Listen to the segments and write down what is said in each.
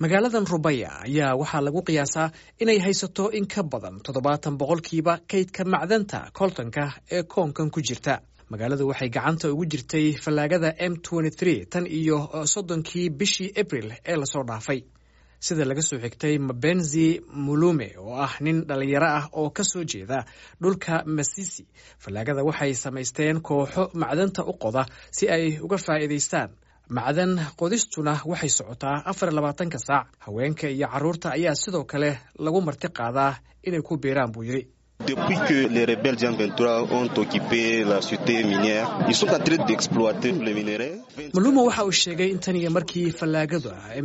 magaaladan rubaya ayaa waxaa lagu qiyaasaa inay haysato in ka badan toddobaatan boqolkiiba kaydka macdanta koltanka ee koonkan ku jirta magaaladu waxay gacanta ugu jirtay fallaagada m tan iyo soddonkii bishii abril ee lasoo dhaafay sida laga soo xigtay mabenzi mulume oo ah nin dhallinyaro ah oo ka soo jeeda dhulka masisi fallaagada waxay samaysteen kooxo macdanta u qoda si ay uga faa'iidaystaan macdan qodistuna waxay socotaa afar labaatanka saac haweenka iyo carruurta ayaa sidoo kale lagu marti qaadaa inay ku biiraan buu yidhi Depuis que les rebelles Jean 23 ont occupé la cité minière, ils sont en train d'exploiter les minerais. maluma waxa uu sheegay in tan iyo markii fallaagadu m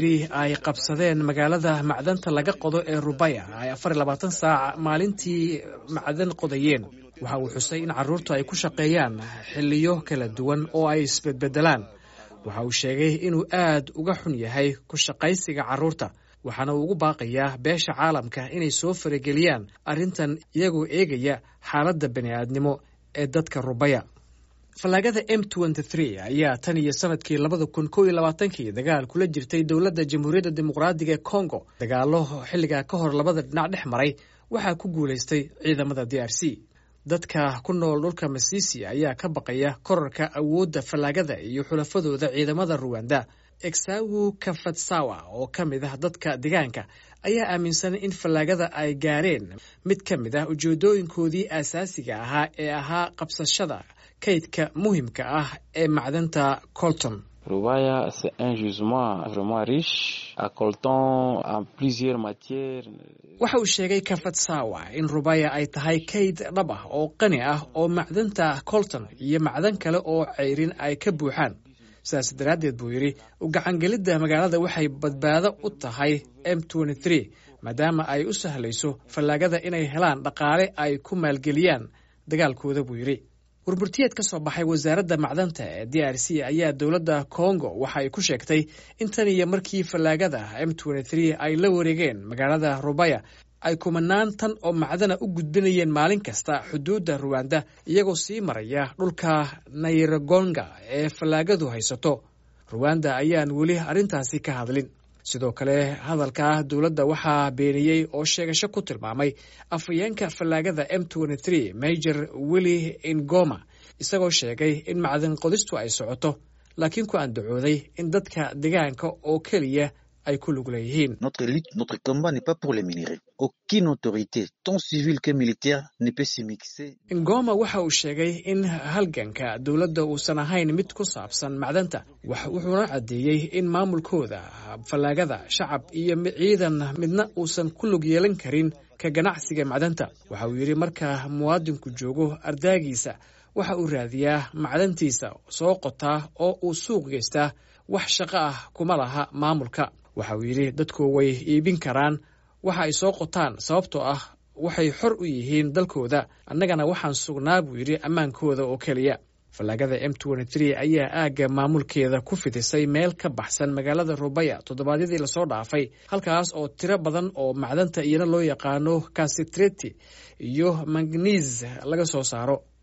ay qabsadeen magaalada macdanta laga qodo ee rubaya ay afar labaatan saac maalintii macdan qodayeen waxa uu xusay in carruurtu ay ku shaqeeyaan xiliyo kala duwan oo ay isbedbedelaan waxa uu sheegay inuu aad uga xun yahay ku shaqaysiga carruurta waxaana uu ugu baaqayaa beesha caalamka inay soo farageliyaan arrintan iyagoo eegaya xaaladda bani'aadnimo ee dadka rubaya fallaagada m ayaa tan iyo sanadkii labada kun ko iyo labaatankii dagaal kula jirtay dowladda jamhuuriyadda dimuqraadiga ee congo dagaallo xilligaa ka hor labada dhinac dhex maray waxaa ku guulaystay ciidamada d r c dadka ku nool dhulka masisi ayaa ka baqaya korarka awoodda fallaagada iyo xulafadooda ciidamada ruwanda exawu kafatsawa oo ka mid ah dadka deegaanka ayaa aaminsan in fallaagada ay gaareen mid ka mid ah ujeedooyinkoodii aasaasiga ahaa ee ahaa qabsashada kaydka muhimka ah ee macdanta colton Rubaya, c'est un gisement vraiment riche, à coltan en plusieurs matières. waxa uu sheegay kafatsawa in rubaya ay tahay kayd dhab ah oo qani ah oo macdanta colton iyo macdan kale oo ceyrin ay ka buuxaan sidaas daraaddeed buu yidhi u gacangelidda magaalada waxay badbaado u tahay m maadaama ay u sahlayso fallaagada inay helaan dhaqaale ay ku maalgeliyaan dagaalkooda buu yidhi warburtiyeed ka soo baxay wasaaradda macdanta ee d r c ayaa dowladda congo waxa ay ku sheegtay in tan iyo markii fallaagada m ay la wareegeen magaalada rubaya ay kumanaan tan oo macdana u gudbinayeen maalin kasta xuduudda ruwanda iyagoo sii maraya dhulka nayragonga ee fallaagadu haysato ruwanda ayaan weli arrintaasi ka hadlin sidoo kale hadalka dowladda waxaa beeniyey oo sheegasho ku tilmaamay afhayeenka fallaagada m major willi ingoma isagoo sheegay in macdan qodistu ay socoto laakiin ku andacooday in dadka deegaanka oo keliya ay ku lug leeyihiin Notre lutte, notre combat n'est pas pour les minerais. Aucune autorité, tant civile que militaire, ne peut s'immiscer. ingoma waxa uu sheegay in halganka dowladda uusan ahayn mid ku saabsan macdanta wuxuuna caddeeyey in maamulkooda fallaagada shacab iyo ciidan midna uusan ku lug yeelan karin ka ganacsiga macdanta waxa uu yidhi marka muwaadinku joogo ardaagiisa waxa uu raadiyaa macdantiisa soo qotaa oo uu suuq geystaa wax shaqo ah kuma laha maamulka waxa uu yidhi dadku way iibin karaan waxa ay soo qotaan sababtoo ah waxay xor u yihiin dalkooda annagana waxaan sugnaa buu yidhi ammaankooda oo keliya fallaagada m ayaa aagga maamulkeeda ku fidisay meel ka baxsan magaalada rubaya toddobaadyadii lasoo dhaafay halkaas oo tiro badan oo macdanta iyana loo yaqaano kasitreti iyo magniis laga soo saaro